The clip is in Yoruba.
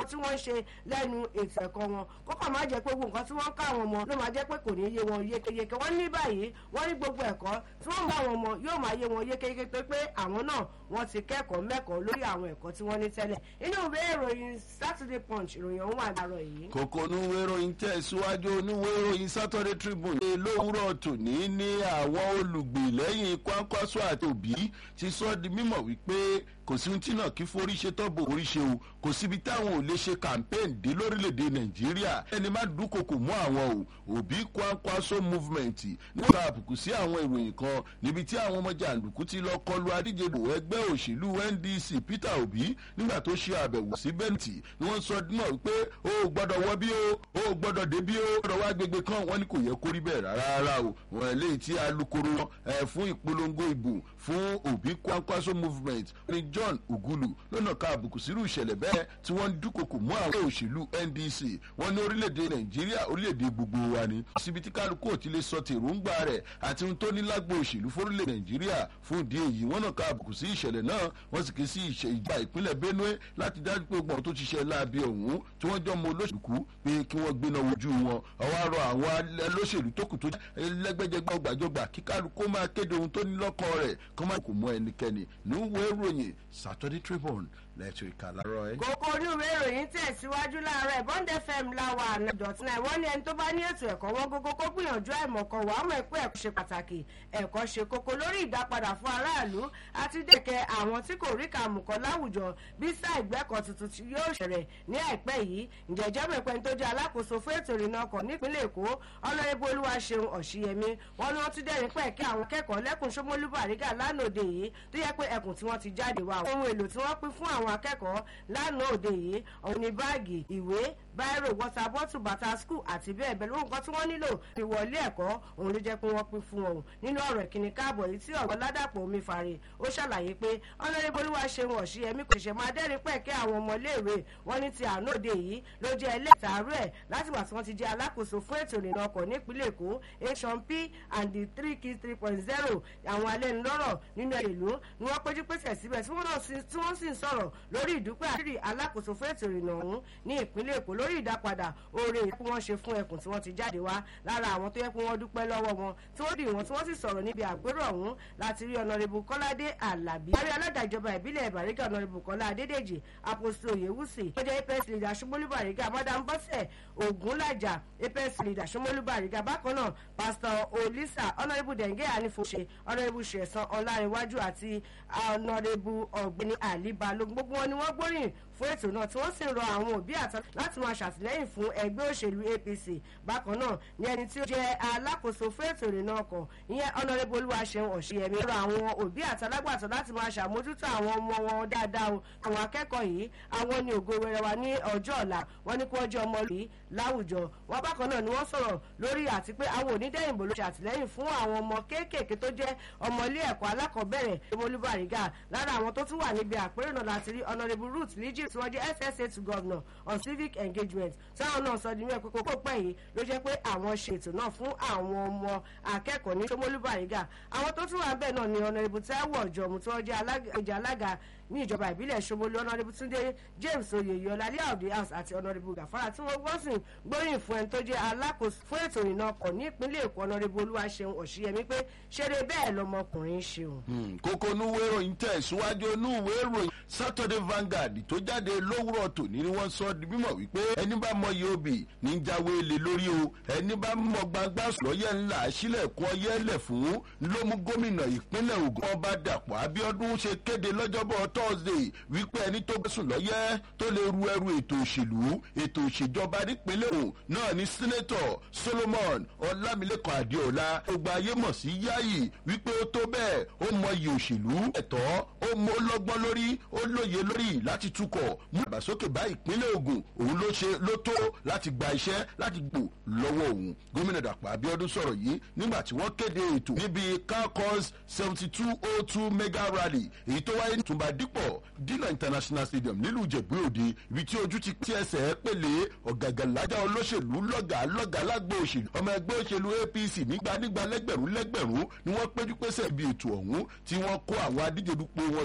àwọn tí wọ́n ń ṣe lẹ́nu ètò ẹ̀kọ́ wọn kókò má jẹ́ pé gbogbo nǹkan tí wọ́n ń ká àwọn ọmọ ló máa jẹ́ pé kò ní yé wọn yékéyéké wọ́n ní báyìí wọ́n ní gbogbo ẹ̀kọ́ tí wọ́n ń bá àwọn ọmọ yóò máa yé wọn yékéyéké tó pé àwọn náà wọ́n ti kẹ́kọ̀ọ́ mẹ́kọ̀ọ́ lórí àwọn ẹ̀kọ́ tí wọ́n ní tẹ́lẹ̀ inú ìwé ìròyìn Saturday Punch ìròyìn ọ̀hún wà láàárọ̀ yìí. kòkó oníwé ìròyìn tẹ̀síwájú oníwé ìròyìn Saturday Tribune ṣe lówùrọ̀ tòní ní àwọn olùgbé lẹ́yìn Kwankwaso àti Òbí ti sọ di mímọ̀ wípé kò sí ohun tí náà kí forí ṣe tọ́bù orí ṣe o kò síbi táwọn ò lè ṣe campaign dé lórílẹ̀‐èdè nàìjíríà ẹni má dúnkokò mọ́ àwọn o òbí Kwankwaso movement nípa àbùkù sí àwọn ìròyìn kan níbi tí àwọn ọmọ jàǹdùkú ti lọ kọlu adíjedò ẹgbẹ́ òṣèlú NDC Peter Obi nígbà tó ṣe àbẹ̀wò sí bẹ́ǹtì ni wọ́n sọ náà wípé o ò gbọ́dọ̀ wọ bí o o ò gbọ́dọ̀ dé bí o gbọ́dọ̀ wá gbègbè kan wọ́n ní kò yẹ kó rí bẹ́ẹ̀ rárá o wọn eléyìí tí alukoro ẹ̀ fún ìpolongo ìbò fún òbí Kwankwaso movement ní John Ugulu lọ́nà ká àbùkù sírú ìṣẹ̀lẹ̀ bẹ́ẹ̀ tí wọ́n ń dúnkokò mọ́ àwọn òṣèlú NDC wọ́n ní orílẹ̀-èdè Nàìjíríà orílẹ̀-èdè gbogbo wa ni síbi tí kálukú ò ti lè sọ tèròǹgbà rẹ̀ àti ohun tó ní lágbo òṣèlú fórílẹ̀ Nàìjíríà fún ìdí èyí wọ́n náà ká àbùkù sí ìṣẹ̀lẹ̀ náà wọ́n sì ké sí ìjà ìpínlẹ̀ Benue láti dájú pé gbọ̀n tó ti ṣe láabi ọ̀hún tí wọ́n jọ mọ olóṣèlú pé kí wọ́n gbéná wojú wọn ọwọ́ àrọ àwọn olóṣèlú tó kù tó lẹ́gbẹ́jẹgbẹ́ ọgbàjọgbà kí kálukú máa kéde ohun tó ní lọ́kàn rẹ̀ kọ́ máa kò mọ ẹnikẹ́ni níwèé ìròyìn Saturday Tribune lẹ́tọ̀ ìka láàárọ̀ ẹ̀. kókó oníwèé ìròyìn tẹ̀síwájú láàárọ̀ Bond FM láwa ànádọ̀tún náà wọ́n ní ẹni tó bá ní ètò ẹ̀kọ́ wọn gógó kó gbìyànjú àìmọ̀kan wà á mọ̀ pé ẹ̀kọ́ ṣe pàtàkì ẹ̀kọ́ ṣe kókó lórí ìdápadà fún aráàlú àti dẹ̀kẹ́ àwọn tí kò rí kàmùkọ́ láwùjọ bí sáà ìgbẹ́kọ̀ tuntun tí yóò ṣẹ̀rẹ̀ ní àìpẹ́ yìí ǹjẹ́jẹ́ mẹ́pẹ́ tó jẹ́ alákòóso fún ètò ìrìnnà ọkọ̀ nípínlẹ̀ Èkó ọlọ́rẹ́bù Olúwaṣeun Ọ̀ṣìyẹmí wọn ni wọ́n tún dẹ́rìn pẹ́ kí àwọn kẹ́kọ̀ọ́ lẹ́kùn Ṣómólú Bàrígà lánàá òde yìí tó yẹ pé ẹkùn tí wọ́n ti jáde wá ohun èlò tí wọ́n pín fún àwọn akẹ́kọ̀ọ́ lánàá òde yìí ọ̀hún ni báàgì ìwé báírò wọ́tà bọ́tù bàtà skul àti bẹ́ẹ̀ bẹ́ẹ̀ lóhùn kan tí wọ́n nílò fi wọlé ẹ̀kọ́ òun ló jẹ́ pé wọ́n pín fún ọ̀hún nínú ọ̀rọ̀ ìkíni káàbọ̀ yìí tí ọ̀gọ́ ládàpọ̀ omi fàrè ó ṣàlàyé pé ọlọ́rẹ́bù Olúwaṣeun Ọ̀ṣìyẹmí kò ṣe máa dẹ́rìn pẹ̀kẹ́ àwọn ọmọléèwé wọn ní ti àná òde yìí ló jẹ́ ẹlẹ́tàárú ẹ̀ látìgbà tí wọ́n ti jẹ́ alákòóso fún ètò ìrìnnà ọkọ̀ nípínlẹ̀ Èkó asian p and the three key three point zero àwọn alẹ́nulọ́rọ̀ nínú ìlú ni wọ́n péjú pèsè síbẹ̀ tí wọ́n sì ń sọ̀rọ̀ lórí ìdúpẹ́ àṣírí alákòóso fún ètò ìrìnnà ọ̀hún ní ìpínlẹ̀ Èkó lórí ìdápadà oore tí wọ́n ṣe fún ẹkùn tí wọ́n ti jáde wá lára àwọn tó yẹ kí wọ́n dúpẹ́ lọ́wọ́ wọn tí wọ́n dì wọ́n tí wọ́n sì sọ̀rọ̀ níbi àpérò ọ̀hún láti rí ọ̀nàrẹ́bù Kọ́ládé Àlàbí. àrí alága ìjọba ìbílẹ̀ Bàrígà ọ̀nàrẹ́bù Kọ́lá Adédèjì àpòsí Oyèwùsì tó jẹ́ APC leader Ṣómólú Bàrígà madam Bọ́sẹ̀ Ògúnlàjà APC leader Ṣómólú Bàrígà bákan náà pásítọ̀ Olisa ọ̀nàrẹ́bù Dẹ̀ngẹ́ Ànífòṣe ọ̀nàrẹ́bù Ṣẹ̀san Ọlárinwájú àti ọ̀nàrẹ́bù Ọ̀gbẹ́ni Àlí Balógun gbogbo wọn ni wọ́n gbóríyìn fún ètò náà tí wọ́n sì ń rọ àwọn òbí àtà láti máa ṣàtìlẹ́yìn fún ẹgbẹ́ òṣèlú APC bákan náà ní ẹni tí ó jẹ́ alákòóso fún ètò ìrìnnà ọkọ̀ ìyẹn ọ̀nàrẹ́bù Olúwaṣeun Ọ̀ṣìyẹmí rọ àwọn òbí àtàlágbàtọ́ láti máa ṣàmójútó àwọn ọmọ wọn dáadáa o àwọn akẹ́kọ̀ọ́ yìí àwọn ní ògo wẹrẹ wa ní ọjọ́ ọ̀la wọn ní kí wọ́n jẹ́ ọmọ yìí láwùjọ wọn bákan náà ni wọ́n sọ̀rọ̀ lórí àti pé àwọn onídẹ́yìnbó ló ṣàtìlẹ́yìn fún àwọn ọmọ kéékèèké tó jẹ́ ọmọ ilé ẹ̀kọ́ alákọ̀ọ́bẹ̀rẹ̀ Ṣómólú Bàrígà lára àwọn tó tún wà níbi àpérò náà láti rí ọ̀nàrẹ́bù Ruth Líjì tí wọ́n jẹ́ SSA to governor on civic engagement táwọn náà sọ di mẹ́ẹ̀kọ́ kókó pẹ́ yìí ló jẹ́ pé àwọn ṣètò náà fún àwọn ọmọ akẹ́kọ̀ọ́ ní Ṣómólú Bàrígà àwọn tó tún wà bẹ́ẹ̀ náà ni ọ̀nàrẹ́bù Táíwò Ọ̀jọ̀mú tí wọ́n jẹ́ alága ní ìjọba ìbílẹ̀ Ṣómólú ọ̀nàrẹ́bù Túndé James Oyèyọlá Layout House àti ọ̀nàrẹ́bù Gàfárà tí wọ́n gbọ́ sìn gbóyìn fún ẹni tó jẹ́ alákòóso fún ètò ìrìnnà ọkọ̀ ní ìpínlẹ̀ Èkó ọ̀nàrẹ́bù Olúwaṣeun Ọ̀ṣìyẹmí pé ṣeré bẹ́ẹ̀ lọmọkùnrin ṣeun. kókó núwé ìròyìn tẹ̀síwájú núwé ìròyìn Saturday Vanguard tó jáde lówùrọ̀ tòní ni wọ́n sọ di mímọ̀ wípé ẹni bá mọ iye obì ní jáwé lé lórí o ẹni bá mọ gbangba lọ́yẹ̀ ńlá sílẹ̀kùn ọyẹ́ lẹ̀ fún ló mú gómìnà ìpínlẹ̀ Ògùn ọba Dàpọ̀ Abíọ́dún ṣe kéde lọ́jọ́bọ̀ Thursday wípé ẹni tó gbẹ̀sùn lọ́yẹ́ tó lè ru ẹrù ètò òṣèlú ètò òṣèjọba nípínlẹ̀ Ògùn náà ní sínétọ̀ Solomon Ọlámilékan Adéọlá gbogbo ayé mọ̀ sí Yáyì wípé ó tó bẹ́ẹ̀ ó mọ iye òṣèlú ẹ̀tọ́ ó mọ ọlọ́gbọ́n lórí ó lóye lórí láti tukọ̀ mú ìdàgbàsókè bá ìpínlẹ̀ Ògùn òun ló ṣe ló tó láti gba iṣẹ́ láti gbò lọ́wọ́ òun gómìnà Dàpọ̀ Abíọ́dún sọ̀rọ̀ yìí nígbà tí wọ́n kéde ètò níbi calcos seventy two oh two mega rally èyí tó wáyé ní Túnbà Dípọ̀ Dínà International Stadium nílùú Ìjẹ̀bú Òde ibi tí ojú ti tí ẹsẹ̀ pèlè ọ̀gàgàlájà olóṣèlú lọ́gàá lọ́gàá lágbo òṣèlú ọmọ ẹgbẹ́ òṣèlú APC nígbà nígbà lẹ́gbẹ̀rún lẹ́gbẹ̀rún ni wọ́n péjú pésẹ̀ ibi ètò ọ̀hún tí wọ́n kó àwọn adíje dupò wọn